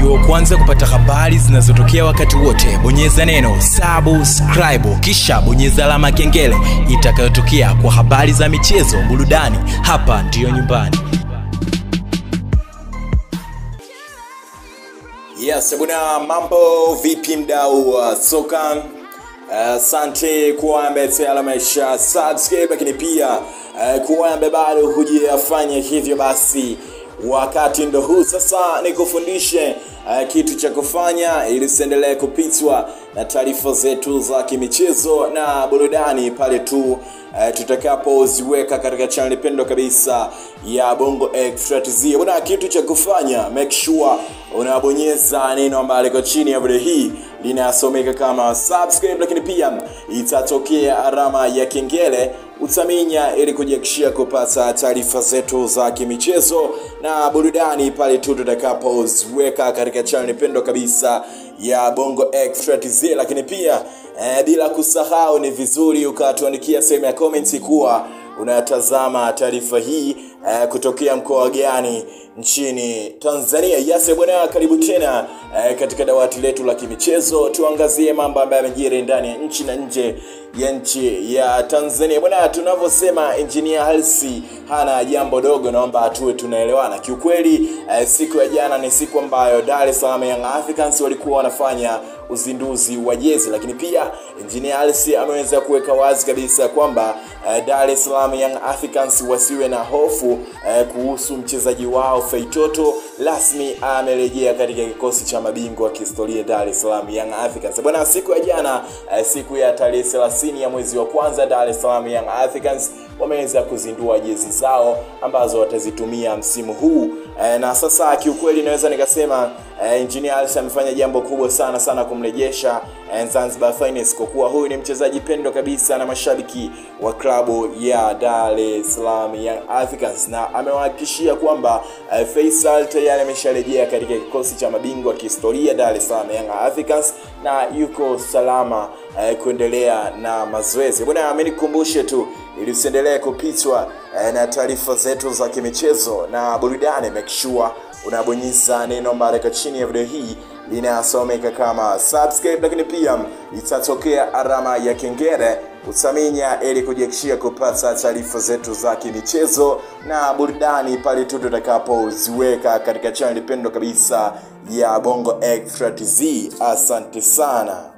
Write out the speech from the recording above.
uwe wa kwanza kupata habari zinazotokea wakati wote bonyeza neno subscribe kisha bonyeza alama ya kengele itakayotokea kwa habari za michezo burudani hapa ndiyo nyumbani Yes, bwana mambo vipi mdau wa soka? Asante uh, kuwa ambaye tayari amesha subscribe, lakini pia uh, kuwa ambaye bado hujafanya hivyo, basi wakati ndo huu sasa nikufundishe uh, kitu cha kufanya ili usiendelee kupitwa na taarifa zetu za kimichezo na burudani pale tu uh, tutakapoziweka katika channel pendwa kabisa ya Bongo Extra TZ. Bwana, kitu cha kufanya make sure unabonyeza neno ambalo liko chini ya video hii linasomeka kama subscribe, lakini pia itatokea alama ya kengele utaminya ili kujihakikishia kupata taarifa zetu za kimichezo na burudani pale tu tutakapoziweka katika channel pendwa kabisa ya Bongo Extra TZ. Lakini pia eh, bila kusahau ni vizuri ukatuandikia sehemu ya comments kuwa unatazama taarifa hii eh, kutokea mkoa gani nchini Tanzania. Yes bwana, karibu tena eh, katika dawati letu la kimichezo, tuangazie mambo ambayo yamejiri ndani ya nchi na nje ya nchi ya Tanzania. Bwana, tunavyosema engineer Hersi hana jambo dogo, naomba tuwe tunaelewana. Kiukweli eh, siku ya jana ni siku ambayo Dar es Salaam Young Africans walikuwa wanafanya uzinduzi wa jezi, lakini pia engineer Hersi ameweza kuweka wazi kabisa kwamba eh, Dar es Salaam Young Africans wasiwe na hofu eh, kuhusu mchezaji wao Feitoto rasmi amerejea katika kikosi cha mabingwa wa kihistoria Dar es Salaam Young Africans. Bwana, siku ya jana eh, siku ya tarehe 30 ya mwezi wa kwanza Dar es Salaam Young Africans wameweza kuzindua jezi zao ambazo watazitumia msimu huu e, na sasa kiukweli naweza nikasema e, Engineer Hersi amefanya jambo kubwa sana sana kumrejesha e, Zanzibar Finest kwa kuwa huyu ni mchezaji pendwa kabisa na mashabiki wa klabu ya Dar es Salaam Young Africans, na amewahakikishia kwamba e, Faisal tayari amesharejea katika kikosi cha mabingwa kihistoria Dar es Salaam Young Africans na yuko salama e, kuendelea na mazoezi. Bwana, amenikumbushe tu ili usiendelee kupitwa eh, na taarifa zetu za kimichezo na burudani. Make sure unabonyeza neno ambalo liko chini ya video hii linasomeka kama subscribe, lakini pia itatokea alama ya kengele utaminya ili kujihakikishia kupata taarifa zetu za kimichezo na burudani pale tu tutakapoziweka katika channel pendwa kabisa ya Bongo Extra TZ. Asante sana.